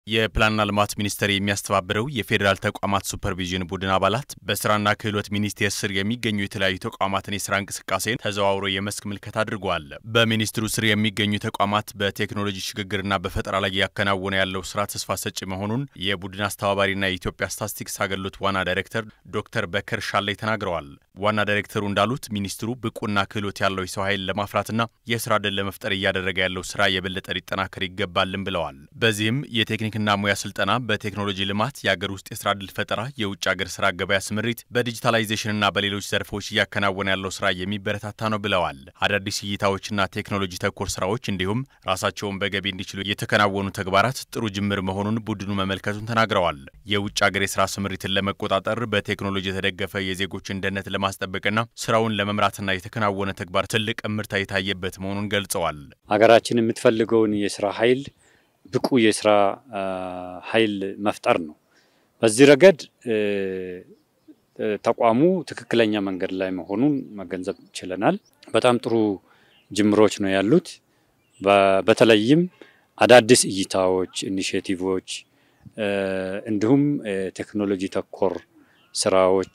የፕላንና ልማት ሚኒስቴር የሚያስተባብረው የፌዴራል ተቋማት ሱፐርቪዥን ቡድን አባላት በስራና ክህሎት ሚኒስቴር ስር የሚገኙ የተለያዩ ተቋማትን የስራ እንቅስቃሴን ተዘዋውሮ የመስክ ምልከታ አድርገዋል። በሚኒስትሩ ስር የሚገኙ ተቋማት በቴክኖሎጂ ሽግግርና በፈጠራ ላይ ያከናወነ ያለው ስራ ተስፋ ሰጪ መሆኑን የቡድን አስተባባሪና የኢትዮጵያ ስታትስቲክስ አገልግሎት ዋና ዳይሬክተር ዶክተር በከር ሻላይ ተናግረዋል። ዋና ዳይሬክተሩ እንዳሉት ሚኒስትሩ ብቁና ክህሎት ያለው የሰው ኃይል ለማፍራትና የስራ ዕድል ለመፍጠር እያደረገ ያለው ስራ የበለጠ ሊጠናከር ይገባልን ብለዋል። በዚህም የቴክኒክና ሙያ ስልጠና፣ በቴክኖሎጂ ልማት፣ የአገር ውስጥ የስራ ዕድል ፈጠራ፣ የውጭ ሀገር ስራ ገበያ ስምሪት፣ በዲጂታላይዜሽንና በሌሎች ዘርፎች እያከናወነ ያለው ስራ የሚበረታታ ነው ብለዋል። አዳዲስ እይታዎችና ቴክኖሎጂ ተኮር ስራዎች እንዲሁም ራሳቸውን በገቢ እንዲችሉ የተከናወኑ ተግባራት ጥሩ ጅምር መሆኑን ቡድኑ መመልከቱን ተናግረዋል። የውጭ ሀገር የስራ ስምሪትን ለመቆጣጠር በቴክኖሎጂ የተደገፈ የዜጎችን ደህንነት ለማስጠበቅና ስራውን ለመምራትና የተከናወነ ተግባር ትልቅ እምርታ የታየበት መሆኑን ገልጸዋል። ሀገራችን የምትፈልገውን የስራ ኃይል ብቁ የስራ ኃይል መፍጠር ነው። በዚህ ረገድ ተቋሙ ትክክለኛ መንገድ ላይ መሆኑን መገንዘብ ችለናል። በጣም ጥሩ ጅምሮች ነው ያሉት። በተለይም አዳዲስ እይታዎች፣ ኢኒሽቲቮች እንዲሁም ቴክኖሎጂ ተኮር ስራዎች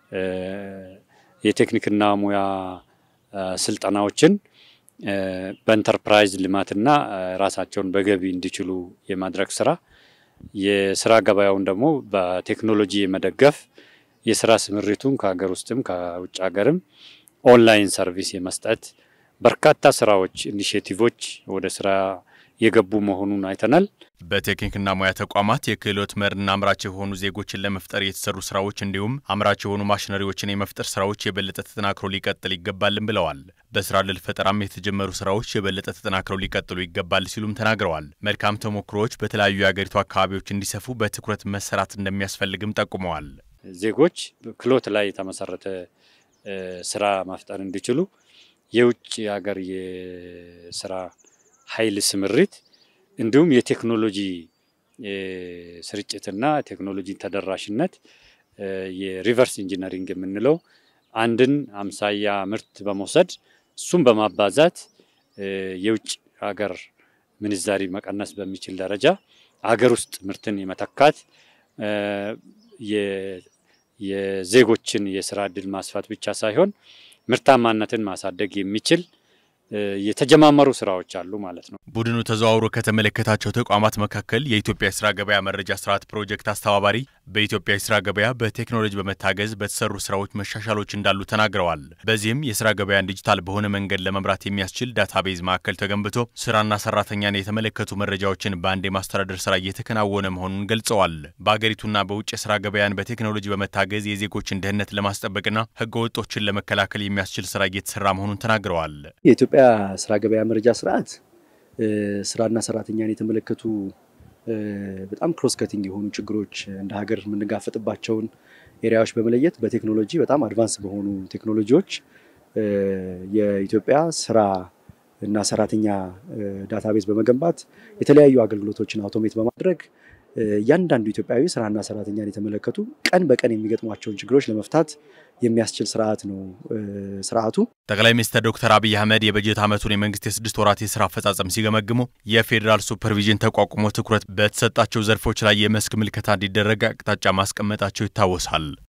የቴክኒክና ሙያ ስልጠናዎችን በኢንተርፕራይዝ ልማትና ራሳቸውን በገቢ እንዲችሉ የማድረግ ስራ፣ የስራ ገበያውን ደግሞ በቴክኖሎጂ የመደገፍ የስራ ስምሪቱን ከሀገር ውስጥም ከውጭ ሀገርም ኦንላይን ሰርቪስ የመስጠት በርካታ ስራዎች ኢኒሽቲቮች ወደ ስራ የገቡ መሆኑን አይተናል። በቴክኒክና ሙያ ተቋማት የክህሎት መርና አምራች የሆኑ ዜጎችን ለመፍጠር የተሰሩ ስራዎች እንዲሁም አምራች የሆኑ ማሽነሪዎችን የመፍጠር ስራዎች የበለጠ ተጠናክሮ ሊቀጥል ይገባልን ብለዋል። በስራ ዕድል ፈጠራም የተጀመሩ ስራዎች የበለጠ ተጠናክረው ሊቀጥሉ ይገባል ሲሉም ተናግረዋል። መልካም ተሞክሮዎች በተለያዩ የአገሪቱ አካባቢዎች እንዲሰፉ በትኩረት መሰራት እንደሚያስፈልግም ጠቁመዋል። ዜጎች ክህሎት ላይ የተመሰረተ ስራ መፍጠር እንዲችሉ የውጭ ሀገር የስራ ኃይል ስምሪት እንዲሁም የቴክኖሎጂ ስርጭትና ቴክኖሎጂ ተደራሽነት የሪቨርስ ኢንጂነሪንግ የምንለው አንድን አምሳያ ምርት በመውሰድ እሱም በማባዛት የውጭ ሀገር ምንዛሪ መቀነስ በሚችል ደረጃ ሀገር ውስጥ ምርትን የመተካት የዜጎችን የስራ ዕድል ማስፋት ብቻ ሳይሆን ምርታማነትን ማሳደግ የሚችል የተጀማመሩ ስራዎች አሉ ማለት ነው። ቡድኑ ተዘዋውሮ ከተመለከታቸው ተቋማት መካከል የኢትዮጵያ የስራ ገበያ መረጃ ስርዓት ፕሮጀክት አስተባባሪ በኢትዮጵያ የስራ ገበያ በቴክኖሎጂ በመታገዝ በተሰሩ ስራዎች መሻሻሎች እንዳሉ ተናግረዋል። በዚህም የስራ ገበያን ዲጂታል በሆነ መንገድ ለመምራት የሚያስችል ዳታቤዝ ማዕከል ተገንብቶ ስራና ሰራተኛን የተመለከቱ መረጃዎችን በአንድ የማስተዳደር ስራ እየተከናወነ መሆኑን ገልጸዋል። በአገሪቱና በውጭ የስራ ገበያን በቴክኖሎጂ በመታገዝ የዜጎችን ደህንነት ለማስጠበቅና ህገወጦችን ለመከላከል የሚያስችል ስራ እየተሰራ መሆኑን ተናግረዋል። የኢትዮጵያ ስራ ገበያ መረጃ ስርዓት ስራና ሰራተኛን የተመለከቱ በጣም ክሮስ ከቲንግ የሆኑ ችግሮች እንደ ሀገር የምንጋፈጥባቸውን ኤሪያዎች በመለየት በቴክኖሎጂ በጣም አድቫንስ በሆኑ ቴክኖሎጂዎች የኢትዮጵያ ስራ እና ሰራተኛ ዳታቤዝ በመገንባት የተለያዩ አገልግሎቶችን አውቶሜት በማድረግ እያንዳንዱ ኢትዮጵያዊ ስራና ሰራተኛን የተመለከቱ ቀን በቀን የሚገጥሟቸውን ችግሮች ለመፍታት የሚያስችል ስርዓት ነው ስርዓቱ። ጠቅላይ ሚኒስትር ዶክተር አብይ አህመድ የበጀት ዓመቱን የመንግስት የስድስት ወራት የስራ አፈጻጸም ሲገመግሙ የፌዴራል ሱፐርቪዥን ተቋቁሞ ትኩረት በተሰጣቸው ዘርፎች ላይ የመስክ ምልከታ እንዲደረግ አቅጣጫ ማስቀመጣቸው ይታወሳል።